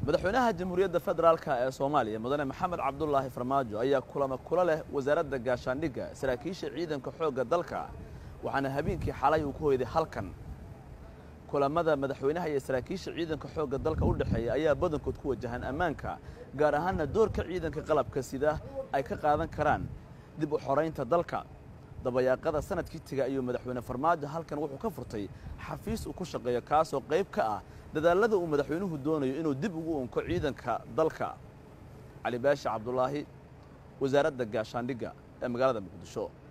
madaxweynaha jamhuuriyadda federaalka ee soomaaliya mudane maxamed cabdulaahi farmaajo ayaa kulamo kula leh wasaaradda gaashaandhigga saraakiisha ciidanka xoogga dalka waxaana habeenkii xalay uu ku hoyday halkan kulamada madaxweynaha iyo saraakiisha ciidanka xoogga dalka u dhexeeya ayaa badankood ku wajahan ammaanka gaar ahaanna doorka ciidanka qalabka sida ay ka qaadan karaan dib u xoraynta dalka dabayaaqada sanadkii tiga ayuu madaxweyne farmaajo halkan wuxuu ka furtay xafiis uu ku shaqeeyo kaasoo qayb ka ah dadaallada uu madaxweynuhu doonayo inuu dib ugu unko ciidanka dalka cali baashi cabdulaahi wasaaradda gaashaandhigga ee magaalada muqdisho